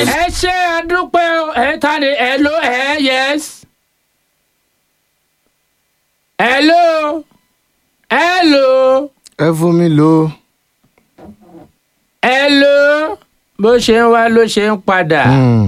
ẹ ṣe àdúpẹ́ o. ẹ ta ni hello ẹ yes. hello hello ẹ fún mi lò ó. hello bó ṣe ń wá ló ṣe ń padà. Hmm.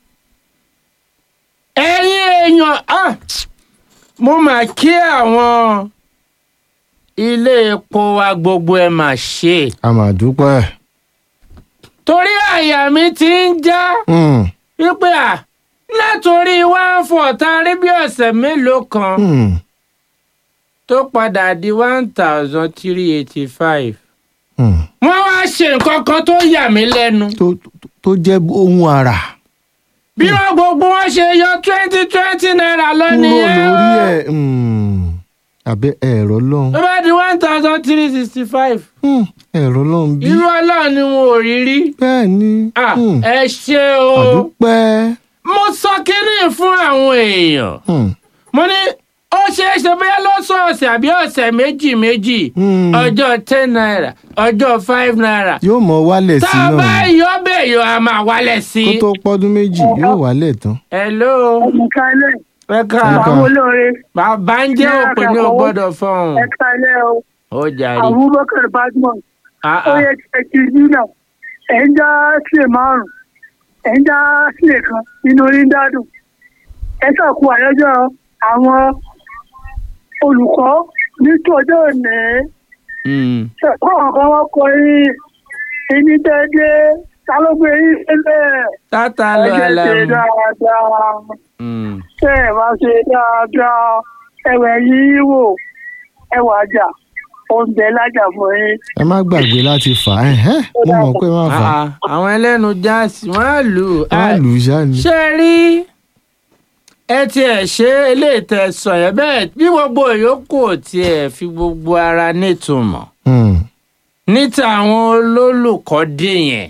ẹ̀yin èèyàn ah, mo mà kí àwọn ilé epo wa gbogbo ẹ mà ṣe a máa dúpẹ́. torí àyà mi ti ń já Hmm. wípé à látòrí one four tá a rí bí ọ̀sẹ̀ mélòó kan Hmm. tó padà di one thousand three eighty five Hmm. wọ́n wá ṣe nǹkan kan tó yà mí lẹ́nu tó tó- tó jẹ́ ohun àrà bí wọ́n gbogbo wọn ṣe yọ twenty twenty naira lọ kúrò nìyẹn lórí o. ẹ̀ Hmm. àbẹ́ ẹ̀rọ lọ́hùn. tó bá di one thousand three sixty five Hmm. ẹ̀rọ lọ́hùn bí. irú ọlọ́run ni wọn ò rí rí. bẹ́ẹ̀ ni. Ah, Hmm. ẹ ṣe o àdúpẹ́. mo sọ kínní fún àwọn èèyàn Hmm. mo ní ó ṣeé ṣe bóyá lọ́sọ̀ọ̀sẹ̀ àbí ọ̀sẹ̀ méjì méjì Hmm. ọjọ́ ten naira ọjọ́ five naira yóò mọ wálẹ̀ tá sí a bá náà yọ bẹ́ẹ̀ yọ a máa wálẹ̀ sí kó i. tó pọ́dún méjì yóò wálẹ̀ tán. hello ẹ̀ka ilé ẹ ká Ẹ̀ka. àwọn olóore bàbá ń jẹ́ òpè ní o gbọ́dọ̀ fọ́hùn ẹ̀ka ilé o ó jàre. Abubakar Badmus Ah, ó ah. yẹ kí ẹ ti rí náà ẹ̀ ń dá sílẹ̀ márùn ẹ̀ ń dá sílẹ̀ kan nínú orí ń dádùn ẹ sàkó àyájọ́ àwọn olùkọ́ nítòjọ́ òní Hmm. ṣẹ̀kọ́ kan wọ́n kọ yín ẹni dẹ́dẹ́ ta ló gbé yín sílẹ̀ tata ẹ ló jẹ́ ṣe alamu. dáadáa. Hmm. tẹ́ ẹ̀ bá ṣe dáadáa ẹ̀wẹ̀ yìí wò ẹwà àjà oúnjẹ lájà fún yín. ẹ má gbàgbé láti fà á ẹ̀hẹ́ mo mọ̀ pé má fà á Ah, ah. àwọn ẹlẹ́nu jáàsì wọ́n á lù ú. á Ah, lù ú ṣá ni. ṣe rí ẹ tiẹ̀ ṣe eléyìí tẹ́ sọ yẹn bẹ́ẹ̀ bí gbogbo ìyókù ò tiẹ̀ fi gbogbo ara nítumọ̀ Hmm. níta àwọn olólùkọ́ dé yẹn